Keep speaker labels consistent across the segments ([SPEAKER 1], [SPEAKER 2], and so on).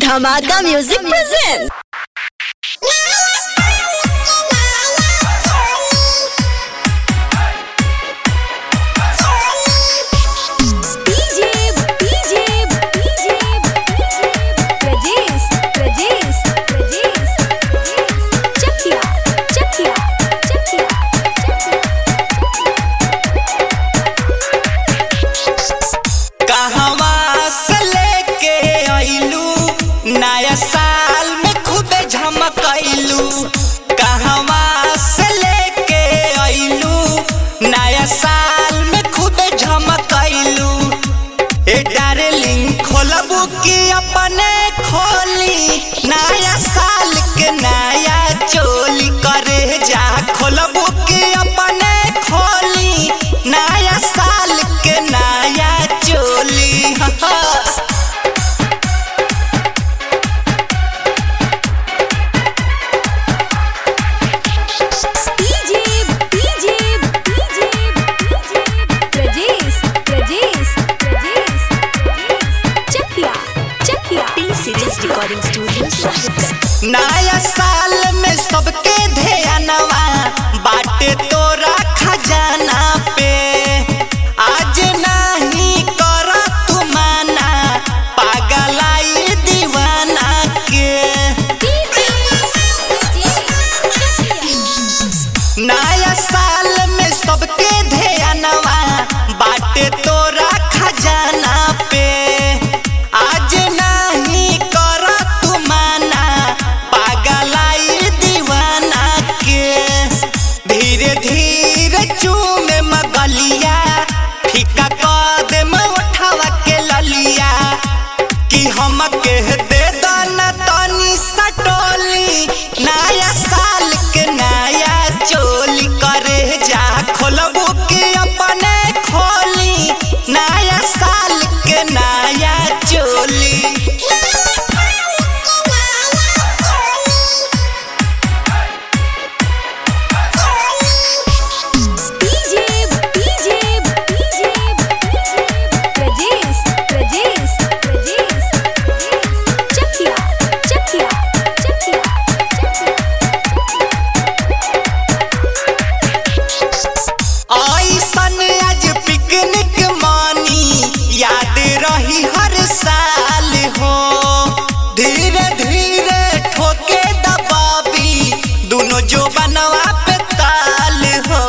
[SPEAKER 1] धमाका music present
[SPEAKER 2] DJ DJ DJ Prajesh Prajesh Prajesh Chakiya Chakiya Chakiya
[SPEAKER 3] कहवा से लेके आइलू नया साल में खूबे झमकैलू कहवा से लेके आइलू नया साल में खूबे झमकैलू ए डार्लिंग खोलबू की अपने खोली नया साल के नया चोली करे जा खोलबू की अपने खोली नया साल के नया चोली
[SPEAKER 2] DJ DJ DJ Prajesh Prajesh Prajesh Chakiya Chakiya
[SPEAKER 1] T series recording studio Sahibganj
[SPEAKER 3] नया साल में सबके ध्यानवा बाटे तोरा खजाना पे आज नहीं कर तू माना पागलाई दीवाना के नया साल में सबके ध्यानवा बाटे तोरा खजाना पे आज नहीं कर तू माना पागलाई दीवाना के धीरे धीरे चूमे मगलिया फीका कदम उठावा के ललिया कि हम कह दे दाना तनी सटोली नया साल के नया चोली करे जा खोलबू के अपने खोली नया साल के नया चोली
[SPEAKER 2] DJ DJ DJ Prajesh Prajesh Prajesh Chakiya Chakiya Chakiya
[SPEAKER 3] ऐसन आज पिकनिक मानी याद रही हर साल हो धीरे धीरे ठोके दबाबी दोनों जो बनवा पे ताल हो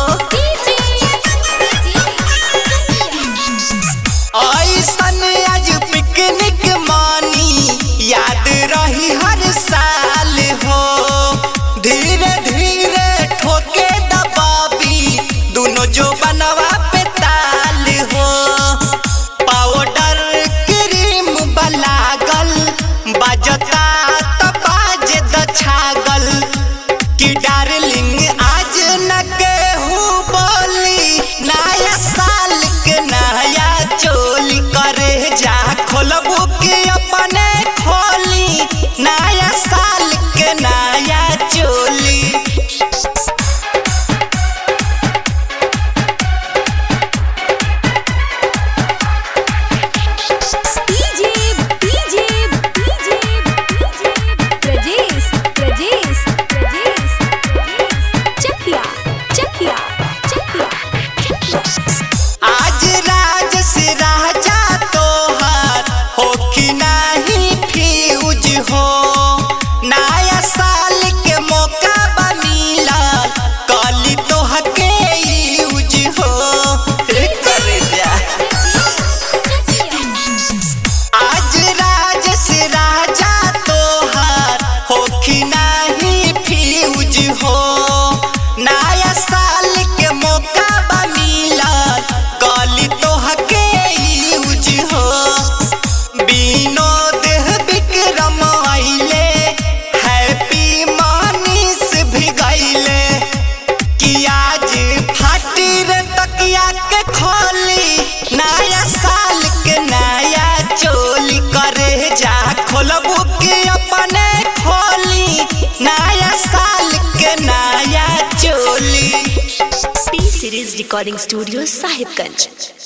[SPEAKER 3] ऐसन आज पिकनिक मानी याद रही हर साल हो धीरे धीरे ठोके दबाबी दोनों जो बनवा पे ताल हो पाउडर क्रीम बलागल बजता त बाजे द छागल कि डार्लिंग आज न केहू बोली नया साल के नया चोली करे जा खोलबू की अपने खोली नया साल के नया चोली
[SPEAKER 2] DJ DJ DJ Prajesh Prajesh Prajesh Chakiya Chakiya Chakiya
[SPEAKER 3] आज राज से राजा तोहार हो कि नहीं फ्यूज हो नया साल के मौका बा मिलल कली तोह के यूज हो ए करे जा आज राज से राजा तोहार हो कि नहीं फ्यूज हो नया साल के मौका बा मिलल कली तोह के यूज हो विनोद विक्रम आइले हैप्पी मनीष भी गइले कि आज फाटी रे तकिया के खोली नया साल के नया चोली करे जा खोलबू के अपने खोली नया साल के नया चोली
[SPEAKER 1] T series recording studio Sahibganj